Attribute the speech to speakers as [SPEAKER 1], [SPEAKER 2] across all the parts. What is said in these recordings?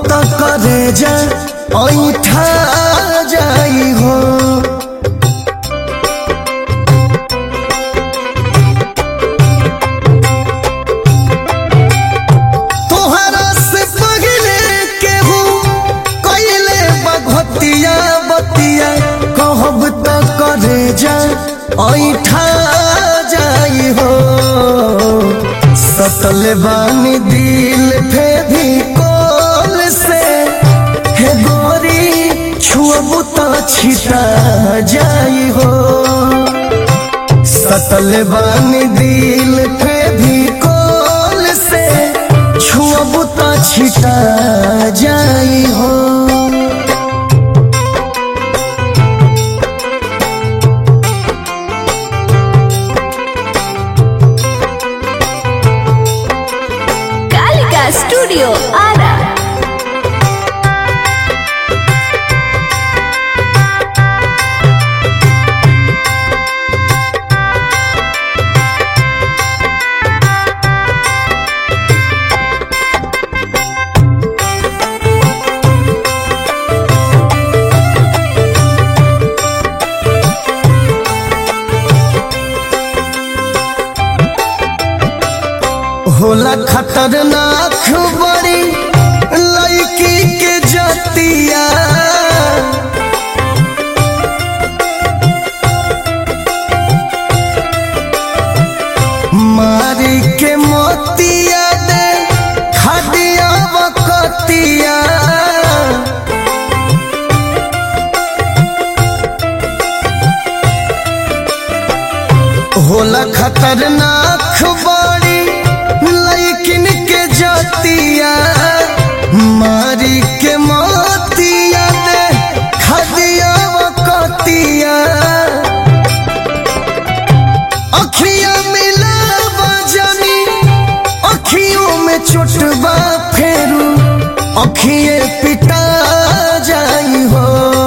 [SPEAKER 1] त करे जा ऐठा जाई हो तोहरा से पगले केहू कइले बघतिया बतिया कहब त करे जा ऐठा जाई हो सतल बानी दिल फे भी कोल से हे गोरी छुअबू त छिटा जाई हो सतल बानी दिल पे भी कोल से छुअबू त छिटा जाई हो
[SPEAKER 2] कालिका स्टूडियो आरा
[SPEAKER 1] होला खतरनाक बड़ी लड़की के जतिया मारी के मोतिया दे खदिया बकतिया होला खतरनाक बड़ी लैकिन के जतिया मारी के मोतिया दे खदिया कतिया अखिया मिला बजानी अखियों में चोटबा फेरू अखिए पिटा जाई हो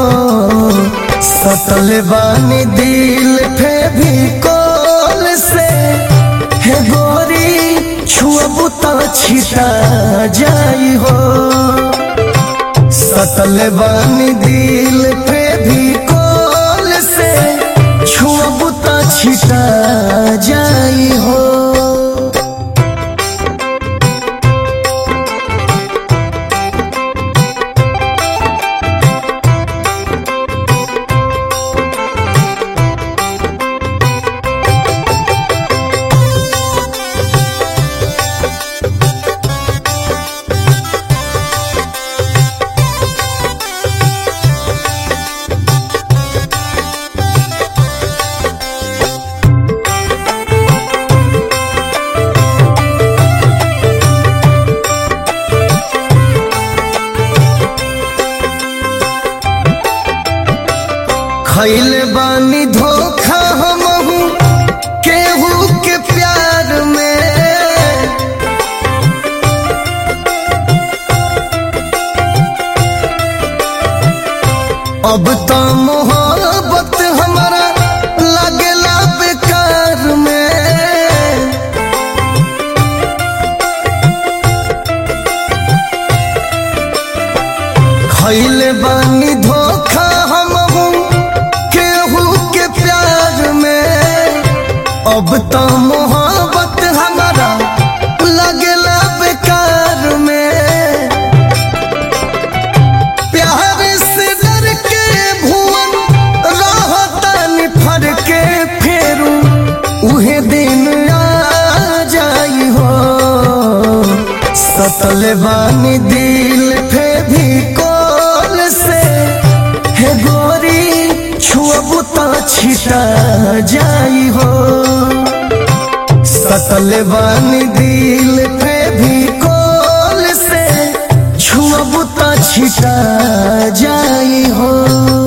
[SPEAKER 1] सतल बानी दिल फे भी कोल से हे गोरी छुअबू त छिटा जाई हो सतल बानी दिल पे भी कोल से छुअबू त छिटा जाई हो खैले बानी धोखा हमहू केहू के प्यार में अब तो मोहब्बत हमारा लगेला बेकार में खैले बानी धोखा हमहू केहू के प्यार में अब तो मोहब्बत हमारा लगेला बेकार में प्यार से डर के भुवन रहतन फर के फेरू उहे दिन आ जाई हो सतल बानी दिल फे भी कोल से हे गोरी छुअबू त छिटा जाई हो सतल बानी दिल पे भी कोल से छुअबू त छिटा जाई हो